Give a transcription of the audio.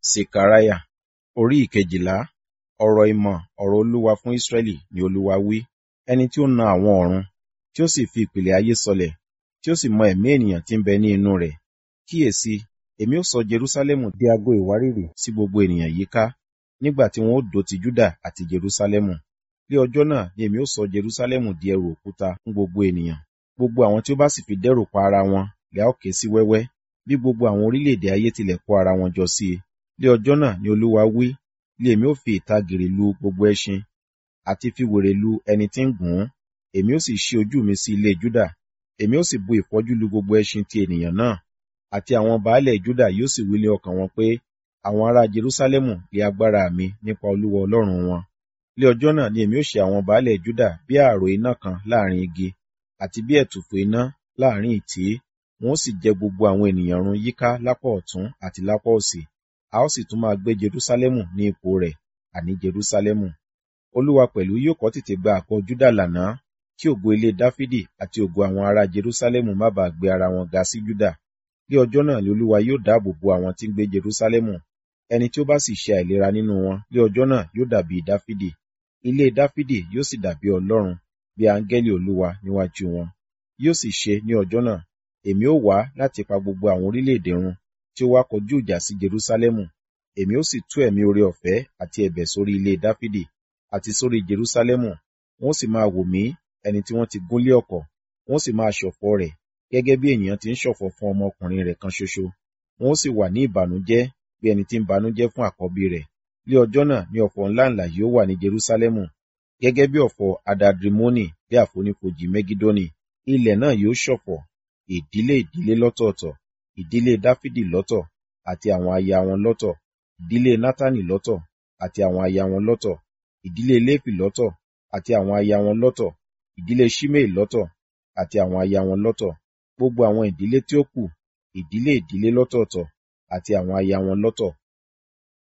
Sekariah orí ìkejìlá ọ̀rọ̀ ìmọ̀ ọ̀rọ̀ Olúwa fún Israẹli ni Olúwa wí. Ẹni tí ó na àwọn ọ̀run, tí ó sì fi ìpìlẹ̀ ayé sọlẹ̀, tí ó sì mọ ẹ̀mí ènìyàn tí ń bẹ ní inú rẹ̀. Kíyèsi, èmi ó sọ Jerúsálẹ́mù di ago ìwárìrì sí gbogbo ènìyàn yíká, nígbà tí wọn ó dó ti Júdà àti Jerúsálẹ́mù. Ní ọjọ́ náà ni èmi ó sọ Jerúsálẹ́mù di ẹrù òkúta fún gbogbo ènìyàn. Gbogbo àwọn tí ó bá sì fi dẹ́rù pa ara wọn lẹ́ a ó ké sí wẹ́wẹ́, bí gbogbo àwọn orílẹ̀-èdè ayé tilẹ̀ kó ara wọn jọ sí i. Ní ọjọ́ náà ni Olúwa wí, ni èmi ó fi ìtàgìrì lu gbogbo ẹṣin, àti fi wèrè lu ẹni tí ń gùn ún. Èmi ó sì ṣí ojú mi sí ilé Júdà, èmi ó sì bu ìfọ́jú lu gbogbo ẹṣin ti ènìyàn náà. Àti àwọn baálẹ̀ Júdà yóò sì wí ní ọkàn wọn pé, àwọn ará Jerúsálẹ́mù lé agbára mi nípa Olúwa Ọlọ́run wọn. Ní ọjọ́ náà ni èmi ó ṣe àwọn baálẹ̀ Júdà bí ààrò iná kan láàrin igi, àti bí ẹ̀tùfù iná láàrin ìtí, wọn ó sì jẹ gbogbo àwọn ènìyàn run yíká lápá ọ̀tún àti lápá òsì. A ó sì tún máa gbé Jerúsálẹ́mù ní ipò rẹ̀, àní Jerúsálẹ́mù. Olúwa pẹ̀lú yóò kọ́ tètè gba àgọ́ Júdà lànà, kí ògo ilé Dáfídì àti ògo àwọn ará Jerúsálẹ́mù má baà gbé ara wọn ga sí Júdà. Ní ọjọ́ náà ni Olúwa yóò dáàbò bo àwọn tí ń gbé Jerúsálẹ́mù. Ẹni tí ó bá sì ṣe àìlera nínú wọn ní ọjọ́ náà yóò dàbí Dáfídì. Ilé Dáfídì yóò sì dàbí Ọlọ́run, bí áńgẹ́lì Olúwa níwájú wọn. Yóò sì ṣe ní ọjọ́ náà, èmi ó wá láti pa gbogbo àwọn orílẹ̀-èdè run tí ó wá kọjú ìjà sí Jerúsálẹ́mù. Èmi ó sì tú ẹ̀mí oore-ọ̀fẹ́ àti ẹ̀bẹ̀ sórí ilé Dáfídì àti sórí Jerúsálẹ́mù. Wọn ó sì máa wò mí, ẹni tí wọ́n ti gún lé ọ̀kọ̀, wọn ó sì máa ṣọ̀fọ̀ rẹ̀, gẹ́gẹ́ bí ènìyàn ti ń ṣọ̀fọ̀ fún ọmọkùnrin rẹ̀ kan ṣoṣo. Wọn ó sì wà ní ìbànújẹ́, bí ẹni tí ń banújẹ́ fún àkọ́bí rẹ̀. Ní ọjọ́ náà ni ọ̀fọ̀ ńláǹlà yóò wà ní Jerúsálẹ́mù, gẹ́gẹ́ bí ọ̀fọ̀ Adadrimoni bí àfonífojì Megidoni. Ilẹ̀ náà yóò ṣọ̀fọ̀, ìdílé ìdílé lọ́tọ̀ọ̀tọ̀, ìdílé Dáfídì lọ́tọ̀, àti àwọn aya wọn lọ́tọ̀, ìdílé Nátánì lọ́tọ̀, àti àwọn aya wọn lọ́tọ̀, ìdílé Léfì lọ́tọ̀, àti àwọn aya wọn lọ́tọ̀, ìdílé Ṣimei lọ́tọ̀, àti àwọn aya wọn lọ́tọ̀. Gbogbo àwọn ìdílé tí ó kù, ìdílé ìdílé lọ́tọ̀ọ̀tọ̀, àti àwọn aya wọn lọ́tọ̀,